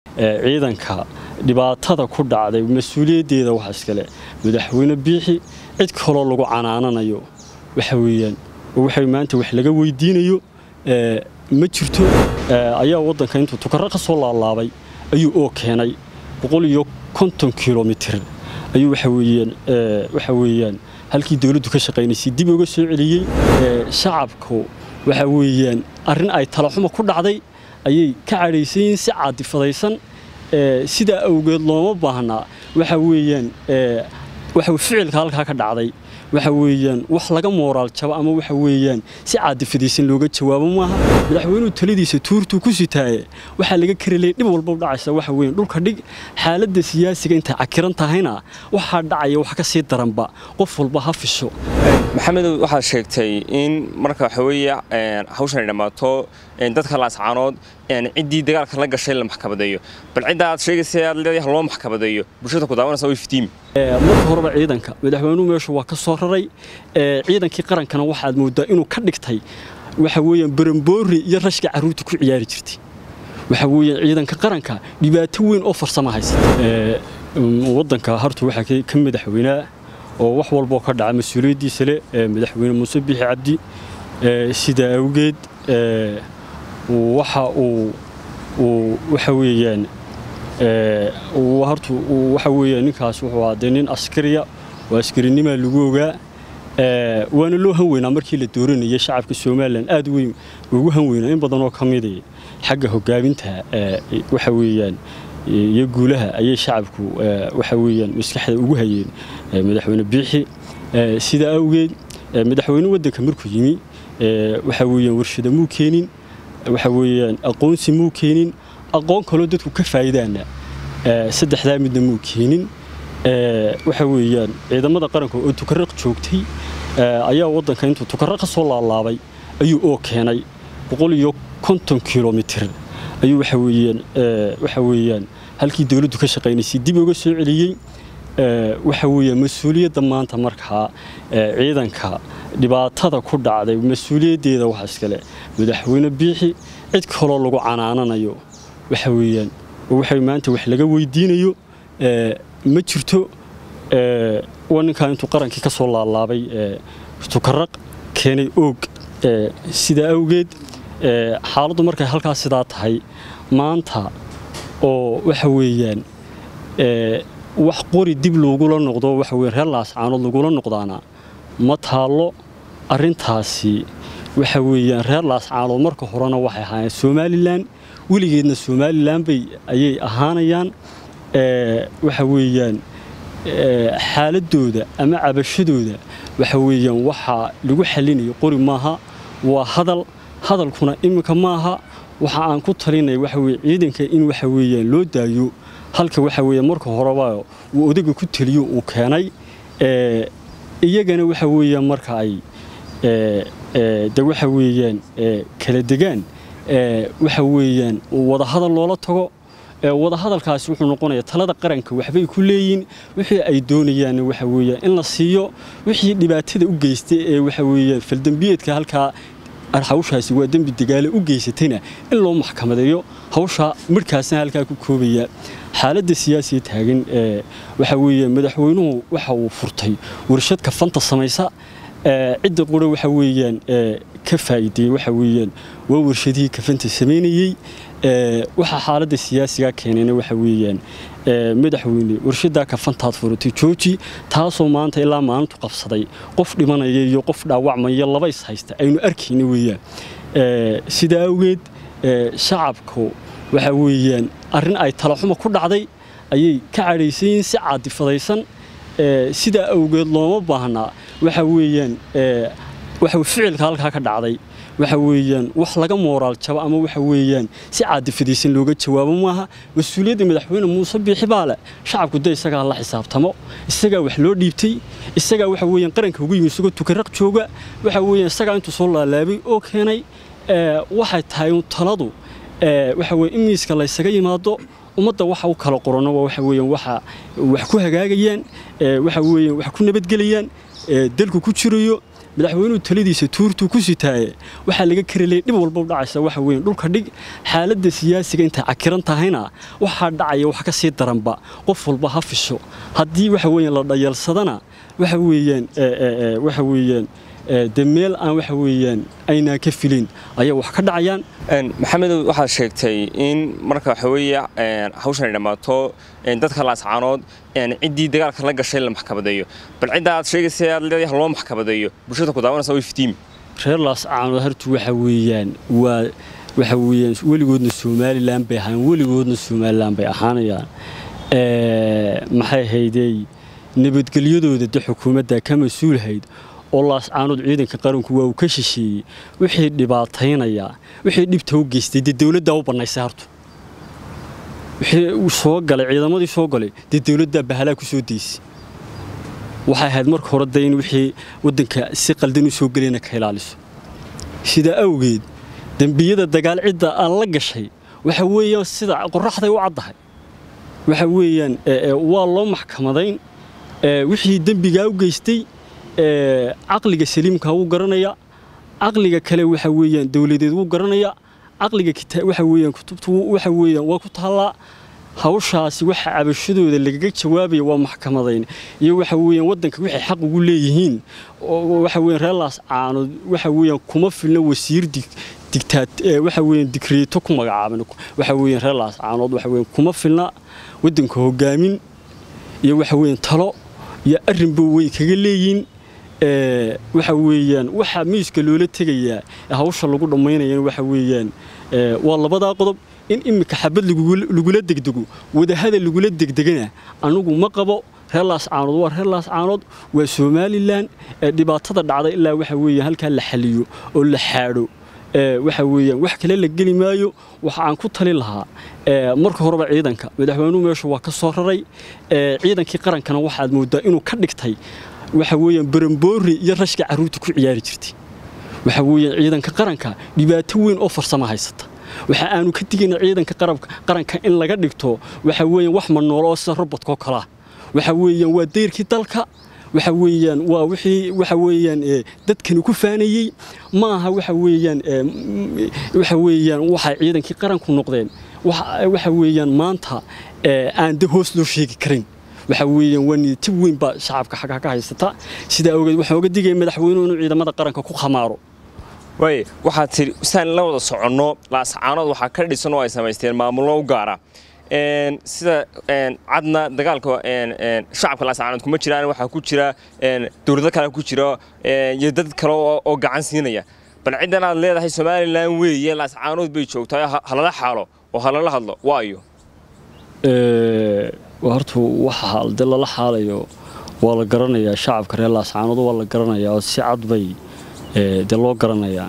ciidanka dhibaatada ku dhacday mas-uuliyaddeeda waxa iskale madaxweyne biixi cid kaloo lagu canaananayo waxa weeyaan waxa maanta wax laga weydiinayo ma jirto ayaa waddanka intuu tukaro ka soo laalaabay ayuu oo keenay boqol iyo konton kilomitir ayuu waxa weeyaan waxa weeyaan halkii dawladdu ka shaqaynaysay dib uga soo celiyey shacabku waxa weeyaan arrin ay talaxuma ku dhacday ayay ka cadhaysan yihiin si caadifadaysan sidaa awgeed looma baahnaa waxa weeyaan waxa ficilka halkaa ka dhacday waxa weeyaan wax laga mooraal jabo ama waxa weeyaan si caadifadaysan looga jawaabo maaha madaxweynuhu taladiisa tuurtuu ku sitaaye waxaa laga karelay dhib walba dhacaysa waxa weeyaan dhulka dhig xaaladda siyaasiga intay cakiran tahayna waxaa dhacaya wax ka sii daranba qof walba ha fisho maxamedow waxaad sheegtay in marka waxa weeye hawshan ay dhammaato dadka laascaanood ciddii dagaalka la gashay la maxkamadeeyo bal cidda aad sheegaysa aad leedahay loo maxkamadeeyo bulshada ku daawanaysa way iftiimi marka horeba ciidanka madaxweynuhu meeshu waa ka soo raray ciidankii qarankana waxaad moodaa inuu ka dhigtay waxa weeyaan baramboori iyo rashka carruurta ku ciyaari jirtay waxa weeyaan ciidanka qaranka dhibaato weyn oo farsamo haysata waddanka hartu waxaa ka madaxweynaa oo wax walboo ka dhaca mas-uuliyaddiisa leh madaxweyne muuse biixi cabdi sidaa awgeed waxa uu waxa weeyaan hortu waxa weeyaan ninkaas wuxuu ahaa dee nin askariya oo askarinimaa lagu ogaa waana loo hanweynaa markii la dooranayay shacabka somalilan aad weyn ugu hanweynaa in badanoo ka mida xagga hogaaminta waxa weeyaan iyo guulaha ayay shacabku waxa weeyaan maskaxda ugu hayeen madaxweyne biixi sidaa awgeed madaxweyne waddanka markuu yimi waxa weeyaan warshada muu keenin waxa weeyaan aqoonsi muu keenin aqoon kaloo dadku ka faa'iidaana saddexdaa midna muu keenin waxa weeyaan ciidamada qaranka oo tukaraq joogtay ayaa waddanka intuu tukaraq ka soo laalaabay ayuu oo keenay boqol iyo konton kilomitir ayuu waxa weeyaan waxa weeyaan halkii dawladdu ka shaqaynaysay dib uga soo celiyey waxa weeyaan mas-uuliyadda maanta markaa ciidanka dhibaatada ku dhacday mas-uuliyaddeeda waxa iskale madaxweyne biixi cid kaloo lagu canaananayo waxa weeyaan waxa maanta wax laga weydiinayo ma jirto waa ninkaa intuu qarankii ka soo laalaabay tukaraq keenay oog sidaa awgeed xaaladdu markay halkaas sidaa tahay maanta oo waxa weeyaan wax qori dib loogula noqdo waxa weyan reer laascaanood lagula noqdaana ma taallo arrintaasi waxa weeyaan reer laascaanood marka horena waxay ahaayeen somalilan weligeedna somalilan bay ayay ahaanayaan waxa weeyaan xaaladooda ama cabashadooda waxa weeyaan waxaa lagu xalinayo qori maaha waa hadal hadalkuna iminka maaha waxa aan ku talinaya waxa weye ciidanka in waxa weeyaan loo daayo halka waxa weeye marka horeba uu odaga ku taliyo uu keenay iyagana waxa weeyaan marka ay de waxa weeyaan kala degaan waxa weeyaan wadahadal loola tago wadahadalkaasi wuxuu noqonayaa talada qaranka waxbay ku leeyiin wixii ay doonayaan waxa weeyaan in la siiyo wixii dhibaatada u geystay ee waxa weeyaan faldambiyeedka halkaa hawshaasi waa dembi dagaale u geysatayna in loo maxkamadeeyo hawsha markaasna halkaa ku koobaya xaaladda siyaasiga taagan waxa weeyaan madaxweynuhu waxa uu furtay warshad kafanta samaysa cidda qura waxa weeyaan ka faa'iideeyey waxa weeyaan waa warshadihii kafanta samaynayey waxaa xaaladda siyaasiga keenayna waxa weeyaan madaxweyne warshaddaa kafantaad furatay jooji taasoo maanta ilaa maalintu qabsaday qof dhimanaya iyo qof dhaawacmaya laba is haysta aynu arkayna weeyaan sidaa awgeed shacabku waxa weeyaan arrin ay talaxuma ku dhacday ayay ka cadhaysan yihiin si caadifadaysan sidaa awgeed looma baahnaa waxa weeyaan waxa ficilka halkaa ka dhacday waxa weeyaan wax laga mooraal jabo ama waxa weeyaan si caadifadaysan looga jawaabo maaha mas-uuliyadda madaxweyne muuse biixi baa leh shacabku de isagaa la xisaabtamo isagaa wax loo dhiibtay isagaa waxa weeyaan qaranka ugu yimi isagoo tukaraq jooga waxa weeyaan isagaa intuu soo laalaabay oo keenay waxay tahay taladu waxa weye in miiska laysaga yimaado ummadda waxa u kala qorano waa waxa weeyaan waxa wax ku hagaagayaan waxa weeyaan wax ku nabadgelayaan dalku ku jirayo madaxweynuhu taladiisa tuurtuu ku sitaaye waxaa laga karelaya dhib walba u dhacaysa waxa weyn dhulka dhig xaaladda siyaasiga intay cakiran tahayna waxaa dhacaya wax ka sii daranba qof walba ha fisho haddii waxa weeyaan la dhayeelsadana waxa weeyaan waxa weeyaan de meel aan waxa weeyaan aynaan ka filin ayaa wax ka dhacayaan maxamedow waxaad sheegtay in marka waxa weeye hawshan ay dhammaato dadka laascaanood ciddii dagaalka la gashay la maxkamadeeyo bal cidda aad sheegaysa aad leedahay loo maxkamadeeyo bulshada ku daawanaysa way iftiimi reer laascaanood hartu waxa weeyaan waa waxa weeyaan weligoodna somalilan bay ahaan weligoodna somalilan bay ahaanayaan maxay haydey nabadgelyadooda de xukuumadda ka mas-uulhayd oo laascaanood ciidanka qaranku waa uu ka shisheeyey wixii dhibaataynayaa wixii dhibta u geystay dee dowladdaa u bannaysay hartu wixii uu soo galay ciidamadii soo galay dee dowladdaa bahalaa ku soo daysay waxay ahayd marka hore de in wixii waddanka si qaldan u soo gelayna ka ilaaliso sidaa awgeed dembiyada dagaal cidda aan la gashay waxa weeyaan sida qoraxday u caddahay waxa weeyaan waa loo maxkamadayn wixii dembigaa u geystay caqliga saliimka wuu garanaya caqliga kale waxa weeyaan dowladeed wuu garanaya caqliga waxa weeyaan kutubtu waxa weeyaan waa ku taallaa hawshaasi waxa cabashadooda lagaga jawaabaya waa maxkamadayn iyo waxa weeyaan waddanka waxay xaq ugu leeyihiin waxa weeyaan reer laascaanood waxa weeyaan kuma filna wasiir digtaat waxa weeyaan digreeto ku magacaaban waxa weeyaan reer laascaanood waxa weeyaan kuma filna waddanka hogaamin iyo waxa weeyaan talo iyo arrinba way kaga leeyihiin waxa weeyaan waxa miiska loola tegayaa hawsha lagu dhammaynayana waxa weeyaan waa labadaa qodob in iminka xabad lagula degdego wadahadal lagula degdegana anigu ma qabo reer laascaanood waa reer laascaanood waa somalilan dhibaatada dhacday ilaa waxa weeyaan halkaa la xaliyo oo la xaadho waxa weeyaan wax kale la geli maayo waxa aan ku tali lahaa marka horeba ciidanka madaxweynuhu meesha waa ka soo raray ciidankii qarankana waxaad moodaa inuu ka dhigtay waxa weeyaan baramboori iyo rashka carruurta ku ciyaari jirtay waxa weeyaan ciidanka qaranka dhibaato weyn oo farsamo haysata waxa aanu ka digayna ciidanka qaranka in laga dhigto waxa weeyaan wax manoolo oo sida robotko kalaa waxa weeyaan waa dayrkii dalka waxa weeyaan waa wixii waxa weeyaan dadkani ku faanayey ma aha waxa weeyaan waxa weeyaan waxay ciidankii qaranku noqdeen waxa weeyaan maanta aan de hoos loo sheegi karin waxa weeyaan waa niyatib weyn baa shacabka xagga ka haysata sidaa awgeed waxaan oga digaya madaxweynuhu inuu ciidamada qaranka ku khamaaro waaye waxaad tidhi saan la wada soconno laascaanood waxaa ka dhisan oo ay samaysteen maamullo u gaara sida cadna dagaalka shacabka laascaanood kuma jiraan waxaa ku jira dowlado kale ku jira iyo dad kale oo gacan siinaya bal ciddan aad leedahay somalilan weeye laascaanood bay joogtaa halala xaalo oo halala hadlo waayo horta waxa de lala xaalayo waa la garanayaa shacabka reer laascaanood waa la garanayaa oo si cad bay de loo garanayaa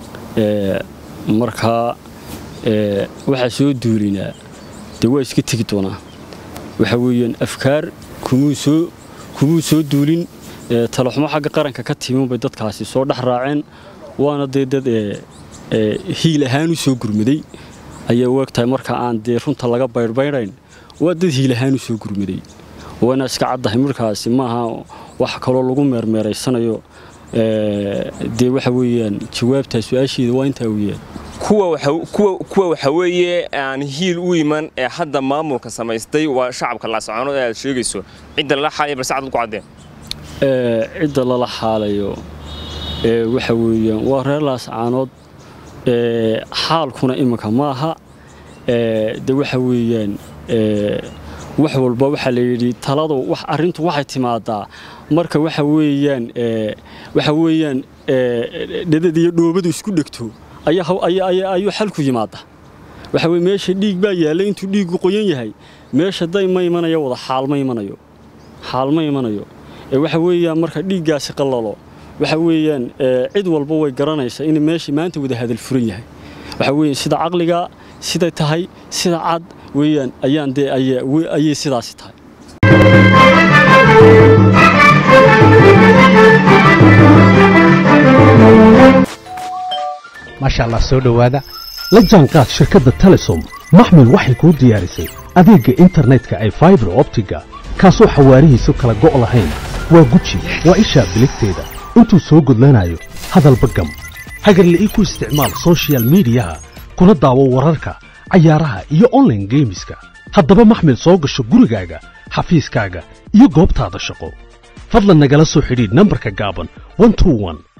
markaa waxaa soo duulinaa dee waa iska tegi doonaa waxa weeyaan afkaar kumuu soo kumuu soo duulin talaxumo xagga qaranka ka timin bay dadkaasi soo dhex raaceen waana dee dad hiil ahaan u soo gurmaday ayay u egtahay marka aan dee runta laga baydhbaydhayn waa dad hiil ahaan u soo gurmaday waana iska caddahay markaasi maaha wax kaloo lagu meermeeraysanayo dee waxa weeyaan jawaabtaa su-aasheeda waa intaa weeyaan kuwa waxa weeye aan hiil u iman ee hadda maamulka samaystay waa shacabka laascaanood ee aad sheegayso cidda lala xaalaya balse cad ku caddeen cidda lala xaalayo waxa weeyaan waa reer laascaanood xaalkuna iminka maaha de waxa weeyaan wax walba waxaa la yidhi taladu wax arrintu waxay timaadaa marka waxa weeyaan waxa weeyaan dhadad iyo dhoobadu isku dhegto ayuu xalku yimaada waxa weye meesha dhiig baa yaallay intuu dhiiggu qoyan yahay meesha day ma imanayo wada xaal ma imanayo xaal ma imanayo waxa weeyaan marka dhiiggaasi qallalo waxa weeyaan cid walba way garanaysaa in meesha maanta wada hadal furan yahay waxa weeyaan sida caqliga siday tahay sida cad weeyaan ayaan dee ayay sidaasi tahay maasha allah soo dhowaada la jaanqaad shirkadda telesom maxmil waxay kuu diyaarisay adeegga internetka ay faibar optiga kaasoo xawaarihiisu kala go' lahayn waa guji waa ishaa biligteeda intuu soo gudlanayo hadalba gam hagarle ii ku isticmaal soshiyal miidiyaha kuna daawo wararka cayaaraha iyo onlaine geemiska haddaba maxmil soo gasho gurigaaga xafiiskaaga iyo goobtaada shaqo fadlan nagala soo xidhiidh nambarka gaaban